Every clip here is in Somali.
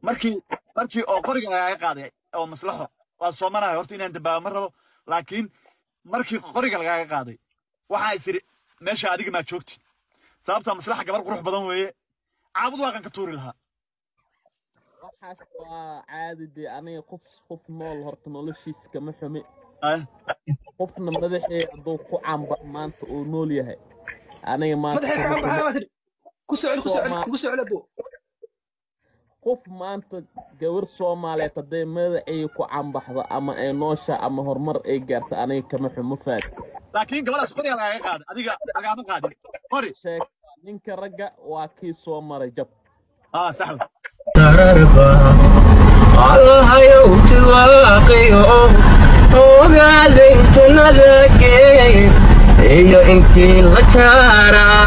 markii markii oo qoriga lagaaga qaaday oo maslaxo waa soomanahay horta inaan dambaaba ma rabo laakiin markii qoriga lagaaga qaaday waxaa is idhi meesha adiga maa joogtid sababtaa maslaxa gabar qurux badan weeye caabud waaqan ka tuuri lahaa waxaas waa caadi dee aniga qof qof nool horta noloshiis kama xumi Ay, qofna madaxee hadduu ku camba maanta uu nool yahay aniga maanta madaxay kama maxaa xumo maxaa tiri ku soo celi ku soo celi Soomaa- ku soo celi abo qof maanta gabar soomaaliyeed hadday madaxay ku cambaxdo ama ay noosha ama horumar ay gaarto aniga kama xumo faad laakiin gabadhaas qoriga lagaaga qaaday adiga lagaama qaadin qori sheeg ninka ragga waa kii soo maray jab aa sax wey. tararba allahayow tiwaaqiyo ogaaday jannada geey iyo intii la jaaraa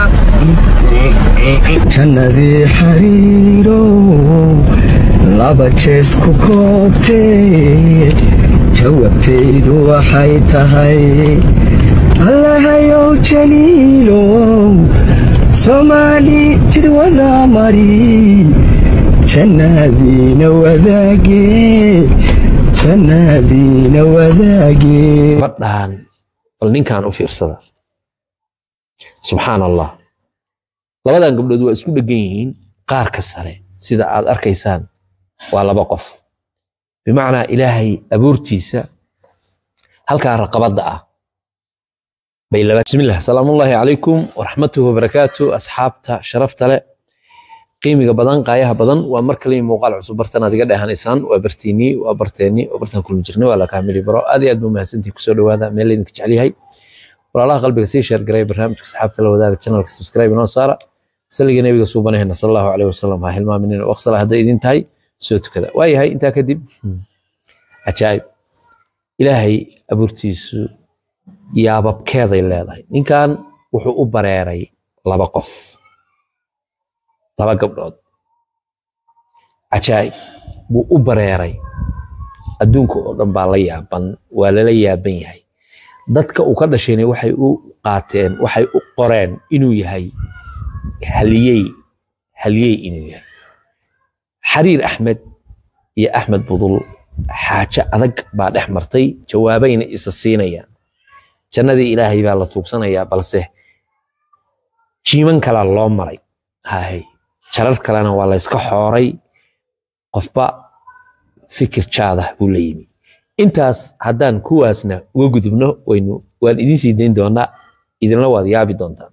jannadii xariirow laba jees ku koobtee jawaabtaydu waxay tahay allahayow jaliilow soomaali jid wada mari jannadiina wadaagee jannadiina wadaagee gabadhaan bal ninkan u fiirsada subxaan allah labadan gabdhood waa isku dheggan yihiin qaarka sare sida aad arkaysaan waa laba qof bimacnaa ilaahay abuurtiisa halkaa raqabadda ah bay laba bismillah salaamullaahi calaykum waraxmatuhu wabarakaatu asxaabta sharafta leh qiimiga badan qaayaha badan waa mar kale muuqaal cusub bartan aad iga dheehanaysaan waa bartiinii waa barteeni waa bartaan kulmi jirnay waa la kaamili baro aad iyo aad buu mahadsantii kusoo dhawaada meel laydinka jecel yahay walaalaha qalbiga sii sheer garay barnaamijka asxaabta la wadaaga channelka subscribe inoo saara saliga nebiga suubanahayna sal allahu caleyhi wasalam ha hilmaaminina waqsala hadday idin tahay soo tukada waayahay intaa kadib hmm, cajaa'ib ilaahay abuurtiisu yaababkeeday leedahay ninkan wuxuu u bareeray laba qof laba gabdhood cajaa'ib buu u bareeray adduunka oo dhan baa la yaaban waa lala yaaban yahay dadka uu ka dhashayna waxay u qaateen waxay u qoreen inuu yahay haliyey haliyey inuu yahay xariir axmed iyo axmed budul xaajo adag baa dhex martay jawaabayna isa siinayaan jannadii ilaahay baa la tuugsanayaa balse jiiman kalaa loo maray hahay jarar kalena waa la yska xooray qofba fikir jaadah buu la yimi intaas haddaan kuwaasna uga gudubno waynu waan idiin sii dayn doonaa idinla waad yaabi doontaan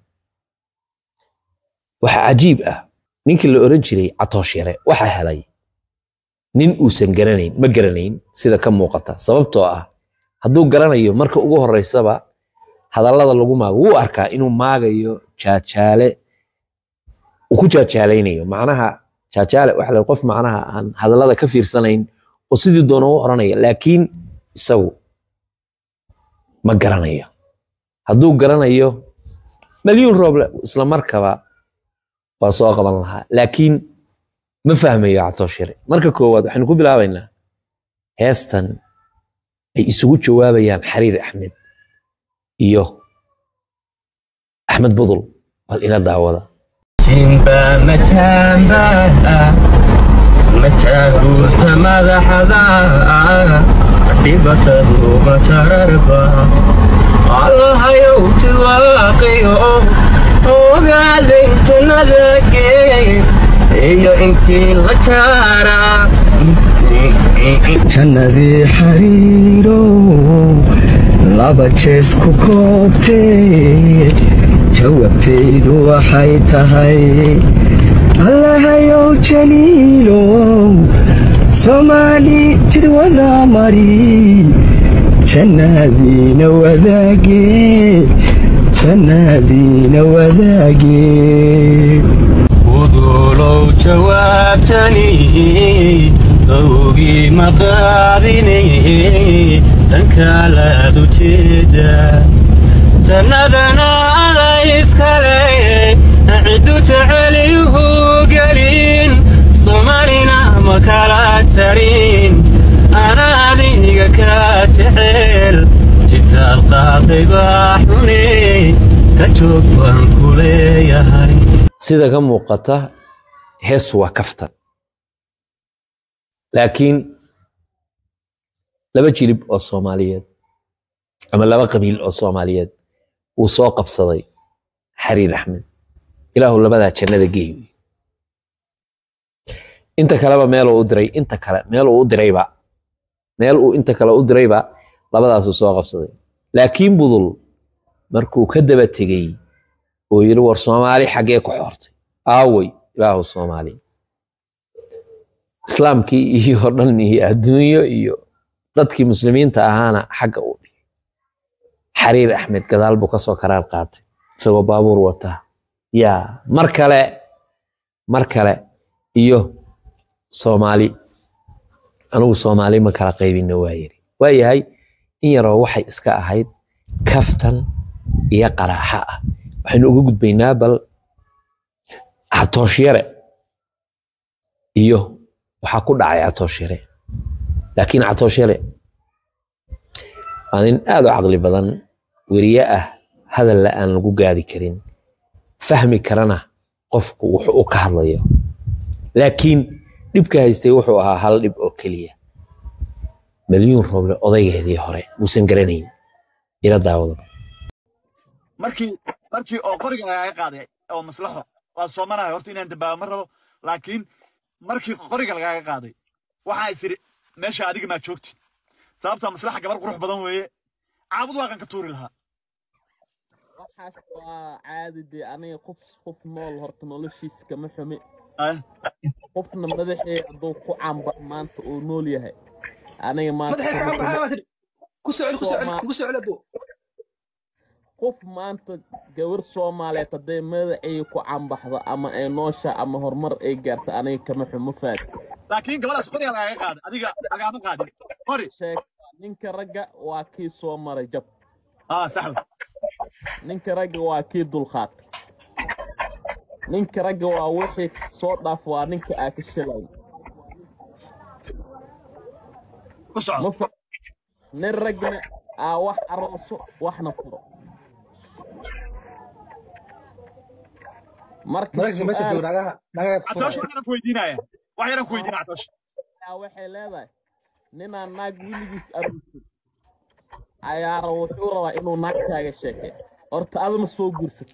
waxaa cajiib ah ninkii la oran jiray catoosh yare waxa helay nin uusan garanayn ma garanayn sida ka muuqata sababtoo ah hadduu garanayo marka ugu horeysaba hadallada lagu maago wuu arkaa inuu maagayo jaajaale uu ku jaajaalaynayo macnaha jaajaale waxa la qof macnaha aan hadallada ka fiirsanayn oo sidii doona u oranaya laakiin isagu ma garanayo hadduu garanayo malyuun rooble isla markaba waa soo qaban lahaa laakiin ma fahmayo catooshire marka koowaad waxaynu ku bilaabaynaa heestan ay isugu jawaabayaan xariir axmed iyo axmed budul bal ila daawada simba mataamba mataaguurta madaxda dhibatadu matararba allahayow tiwaaqiyo ogaaday jannada geey iyo intii la jaaraa jannadii xariirow laba jees ku koobtee jawaabtaydu waxay tahay allahayow jaliilow soomaali jid wada mari jannadiina wadaagee jannadiina wadaagee uduulow jawaabtani awgii maqaadini dhankaalaad ujeeda jannadana ala iskale ciddu jeceliyuhu gelin somalina ma kala tarin ana adiga ka jecel jitaal qaaday baa xune ka joog baan ku leeyahay sida ka muuqata hees waa kaftan laakiin laba jilib oo soomaaliyeed ama laba qabiil oo soomaaliyeed wuu soo qabsaday xariir axmed ilaahu labadaa jannada geey inta kaleba meeluu u diray inta kale meeluu u dirayba meel uu inta kale u dirayba labadaasuu soo qabsaday laakiin budul markuu ka daba tegey oo yidhi war soomaali xaggee ku xoortay aawey ilaahu soomaali islaamkii iyo dhan iyo adduunyo iyo dadkii muslimiinta ahaana xagga uu dhigay xariir axmed gadaal buu kasoo karaar qaatay isagoo baabuur wataa yaa mar kale mar kale iyo soomaali anigu soomaali ma kala qaybinna waa yiri waa yahay in yaroo waxay iska ahayd kaftan iyo qaraaxa ah waxaynu uga gudbaynaa bal catoosh-yare iyo waxaa ku dhacay catoosh-yare laakiin catoosh-yare waa nin aad u caqli badan weriye ah hadalla aan lagu gaadi karin fahmi karana qofku wuxuu u ka hadlayo laakiin dhibka haystay wuxuu ahaa hal dhib oo keliya milyuun rooble odaygeedii hore muusan garanayn ila daawada markii markii oo qoriga lagaaga qaaday oo maslaxo waa soomanahay horta inaan dambaabo ma rabo laakiin markii qoriga lagaaga qaaday waxaa is idhi meesha adiga maa joogtid sababtaa maslaxa gabar qurux badan weeye caabud waaqan ka tuuri lahaa waxaas waa caadi dee aniga qof qof nool horta noloshiisa kama xumi Ay, qofna madaxee hadduu ku camba maanta uu nool yahay aniga maanta madaxay kama ka xumi. baxaa tiri ku soo celi ku soo celi ku soo celi abo qof maanta gabar soomaaliyeed hadday madaxay ku cambaxdo ama ay noosha ama horumar ay gaarto aniga kama xumo faad laakiin gabadhaas qoriga lagaaga qaaday adiga lagaama qaadin qori sheeg ninka ragga waa kii soo maray jab aa saxda ninka ragga waa kii dulqaad ninka ragga waa wixii soo dhaaf waa ninka aa ka shilay ku soco ma fa nin ragna aa wax arooso waxna furo marka maraykanka meesha su'aal jooga nagaha nagaha ku catoosh furaya waxaan ku weydiinaya wax yaraan ku weydiina catoosh ayaa waxay leedahay ninaan naag wiligiis aroosin ayaara wuxuu rabaa inuu naagtaaga sheekay horta adama soo guursato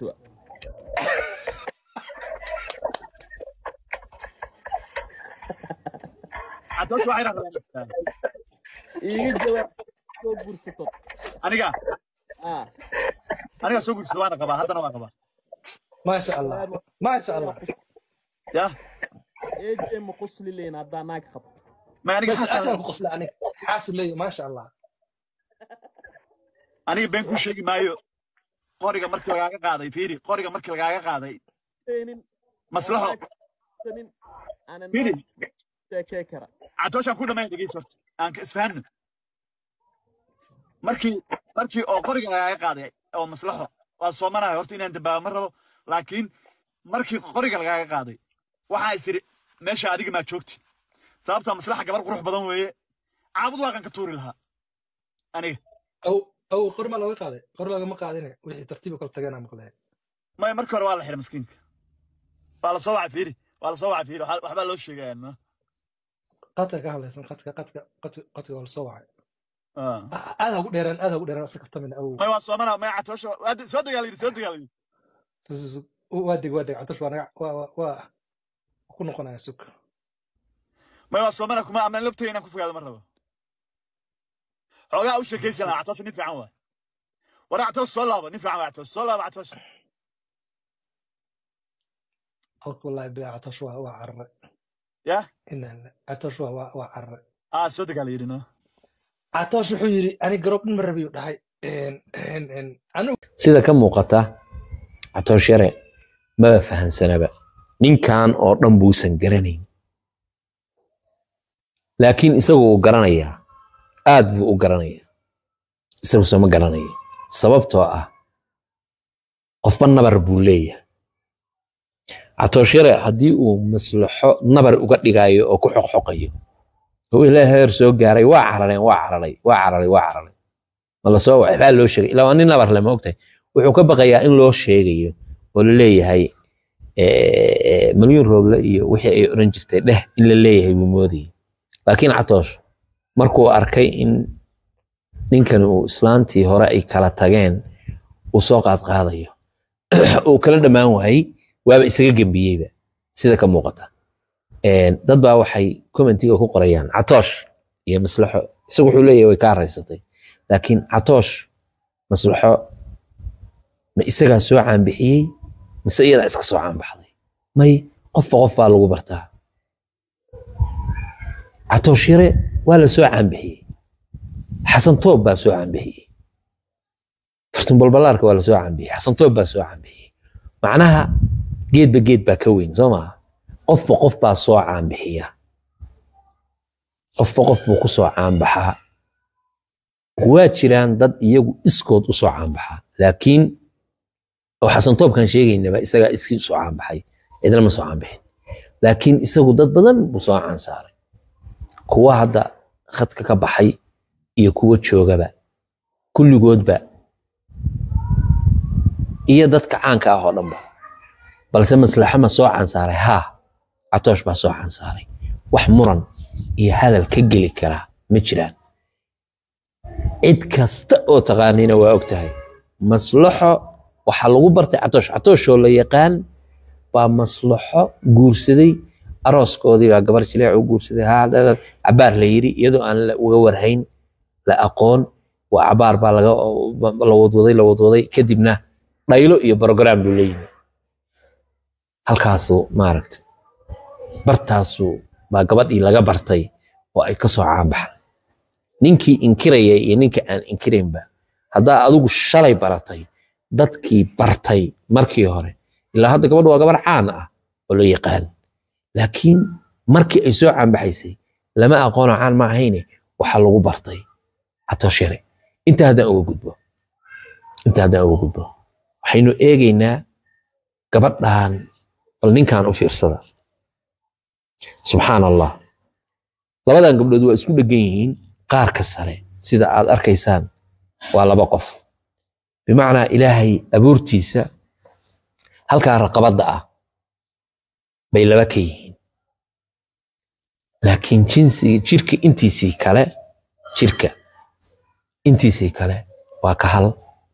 catoosh wax yaraan rabaa iiga jawaab soo guursato aniga ah aniga soo guursada waana qabaa haddana waa qabaa maasha allah maasha allah ya eejee ma qosli leyn haddaa naag qabto ma aniga bas aadaan xasan ku qosla aniga xaasil leeyahay maasha allah aniga been kuu sheegi maayo qoriga markii lagaaga qaaday fiiri qoriga markii lagaaga qaaday Keenin, maslaxo sanin, aanan fiiri sheekey kara catooshaan ku dhammayn dhegeys horta aan ka isfahanno markii markii oo qoriga lagaaga qaaday oo maslaxo waa soomanahay horta inaan dambaabo ma rabo laakiin markii qoriga lagaaga qaaday waxaa is idhi meesha adiga maa joogtid sababtaa maslaxa gabar qurux badan weeye caabud waaqan ka tuuri lahaa aniga aw aw qori maa looga qaaday qori loogama qaadine wixii tartiib kala tagana maqlaya maya markii hore waa la xiray maskiinka waa la soo wacay fiiri waa la soo wacay fiiri waxaa- waxbaa loo sheegaya no qadka ka hadlaysan qadka qadka qadka qadka waa la soo wacay Ah. aad ha ugu dheeraan aad ha ugu dheeraan iska kaftamina aw maya waa soomana maya catoosha waa de- soo dagaal yidhi soo dagaal yidhi Tus- waa deg waa deg catosh waa naga waa waa waa ku noqonaya sug maya waa soomana kuma ama laftayga inaan ku fogaado ma rabo xoogaa u sheekaysi lahaa catoosha nin fiican waay war catoos soo laabo nin fiican waa catoos soo laabo catoos halka wallahi bilaa catosh waa waa carare ya inaan catosh waa waa waa carare aa soo dagaal yidhi no catosh wuxuu yidhi ani garoob dhin ma rabiyu dhahay En- en- en, anigu sida ka muuqata catoosh yare maba fahansanaba ninkan oo dhan buusan garanayn laakiin isagu uu garanayaa aad buu u garanayaa isaguse ma garanaya sababtoo ah qofba nabar buu leeyahay catoosh yare haddii uu maslaxo nabar uga dhigayo oo ku xoqxoqayo oo ilaa heer soo gaaray waa carareen waa cararay waa cararay waa cararay ma la soo wacay baa loo sheegay ilaa waa nin nabar leh ma ogtahay wuxuu ka baqayaa in loo sheegayo oo la leeyahay eh, milyuun rooble iyo wixii ay odhan jirtay dheh in la leeyahay buu moodayay laakiin catoosh markuu arkay in ninkani uu islaantii hore ay kala tageen uu soo qaadqaadayo uu kala dhammaan waayey waaba isaga gembiyeyba sida ka muuqata Een, dad baa waxay commentiga ku qorayaan catoosh iyo maslaxo isagu wuxuu leeyahay way kaa raysatay laakiin catoosh maslaxo ma isagaa soo caanbixiyey mise iyadaa iska soo caanbaxday may qofba qof baa lagu bartaa catoosh yare waa la soo caanbixiyey xasan toob baa soo caanbixiyey fartun balbalaarka waa la soo caanbixiyey xasan toob baa soo caanbixiyey macnaha geedba geed baa ka weyn soo maaha qofba qof baa soo caanbixiya qofba qof buu ku soo caanbaxaa waa jiraan dad iyagu iskood u soo caanbaxaa laakiin oo xasan toobkan sheegaynaba isagaa iskii soo caanbaxay cidna ma soo caanbixin laakiin isagu dad badan buu soo caansaaray kuwa hadda khadka ka baxay iyo kuwa joogaba kulligoodba iyo dadka caanka ah oo dhanba balse maslaxo ma soo cansaaray haa catoosh baa soo cansaaray wax muran iyo hadal ka geli karaa ma jiraan cid kasta oo taqaanina waa og tahay maslaxo waxaa lagu bartay catoosh catooshoo la yaqaan baa maslaxo guursaday arooskoodii baa gabar jileec u guursaday haa dhalal cabaar la yiri iyadoo aan la uga warhayn la aqoon waa cabaar baa laga la wadwaday la wadwaday kadibna dhaylo iyo brogram buu la yimi halkaasuu maaragta bartaasuu baa gabadhii laga bartay oo ay ka soo caanbaxday ninkii inkiraya iyo ninka aan inkiraynba haddaa adigu shalay baratay dadkii bartay markii hore ilaa hadda gabadhu waa gabar caan ah oo la yaqaan laakiin markii ay soo caanbaxaysay lama aqoonoo caan ma ahayne waxaa lagu bartay hatooshare inta haddaan uga gudbo inta haddaan uga gudbo waxaynu eegaynaa gabadhan bal ninkan u fiirsada subxaan allah labadan gabdhood waa isku dhegan yihiin qaarka sare sida aad arkaysaan waa laba qof bimacnaa ilaahay abuurtiisa halkaa raqabadda ah bay laba ka yihiin laakiin jinsiga jirka intiisii kale jirka intiisii kale waa ka hal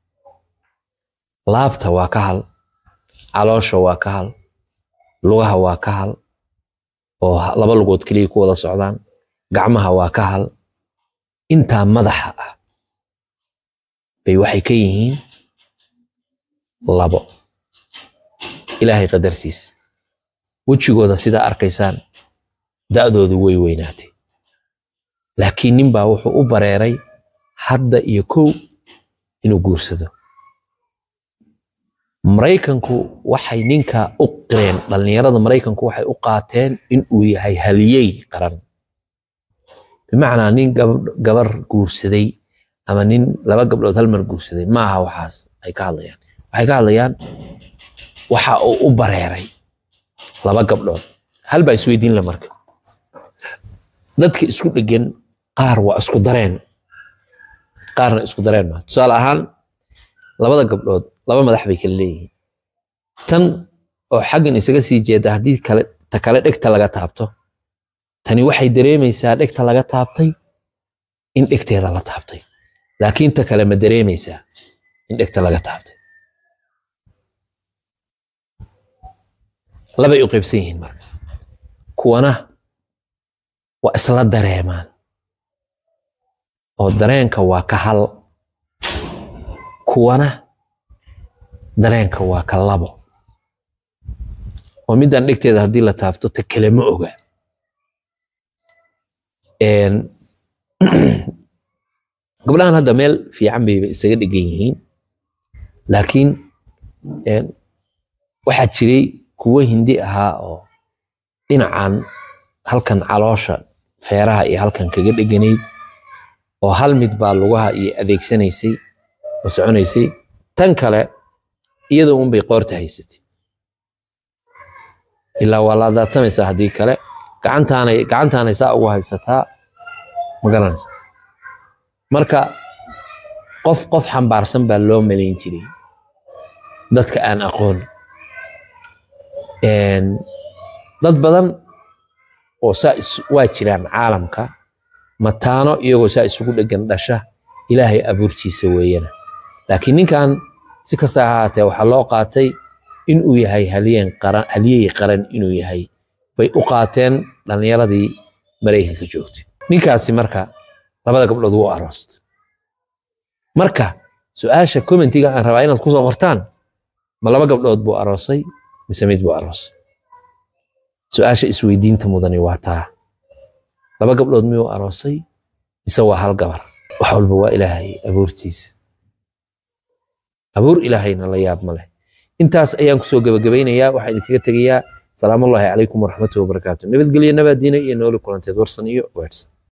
laabta waa ka hal caloosha waa ka hal lugaha waa ka hal oo laba lugood keliya ku wada socdaan gacmaha waa ka hal intaa madaxa ah bay waxay ka yihiin labo ilaahay qadartiis wejigooda sidaa arkaysaan da'doodu way weynaatay laakiin nin baa wuxuu u bareeray hadda iyo kow inuu guursado maraykanku waxay ninka u qireen dhallinyarada maraykanku waxay u qaateen in uu yahay haliyey qaran bimacnaa nin gabar guursaday ama nin laba gabdhood hal mar guursaday maaha waxaas ay ka hadlayaan waxay ka hadlayaan waxa uu u bareeray laba gabdhood hal baa isweydiin la marka dadka isku dhegan qaar waa isku dareen qaarna isku dareen maa tusaale ahaan labada gabdhood laba madax bay kala leeyihiin tan oo xaggan isaga sii jeeda haddii kale ta kale dhegta laga taabto tani waxay dareemaysaa dhegta laga taabtay in dhegteeda la taabtay laakiin ta kale ma dareemaysaa in dhegta laga taabtay labay u qaybsan yihiin marka kuwana waa isla dareemaan oo dareenka waa ka hal kuwana dareenka waa ka labo oo midaan dhegteeda haddii la taabto ta kale ma oga gabdhahan hadda meel fiican bayba isaga dhegan yihiin laakiin waxaa jiray kuwo hindi ahaa oo dhinacan halkan caloosha feeraha iyo halkan kaga dheganayd oo hal mid baa lugaha iyo adeegsanaysay oo soconaysay tan kale iyadoo un bay qoorta haysatay ilaa waa la daadsamaysaa haddii kale gacantaanay gacantaanay saa ugu haysataa ma garanaysa marka qof qof xambaarsan baa loo malayn jiray dadka aan aqoon dad badan oo saa is- waa jiraan caalamka mataano iyagoo saa isugu dhegan dhasha ilaahay abuurtiisa weeyana laakiin ninkan si kasta ha ahaatee waxaa loo qaatay inuu yahay halyeen qaran halyey qaran inuu yahay bay u qaateen dhallinyaradii maraykanka joogtay ninkaasi marka labada gabdhood wuu aroostay marka su-aasha commentiga aan rabaa inaad kusoo qortaan ma laba gabdhood buu aroosay mise mid buu aroosay su-aasha isweydiinta mudani waa taa laba gabdhood miyuu aroosay mise waa hal gabar wax walba waa ilaahay abuurtiisa abuur ilaahayna la yaab ma leh intaas ayaan kusoo gebagabaynayaa waxaan idinkaga tegayaa salaamullaahi calaykum waraxmatuhi wabarakaatu nabadgelyo nabaadiina iyo nooli kulanteed warsan iyo weersan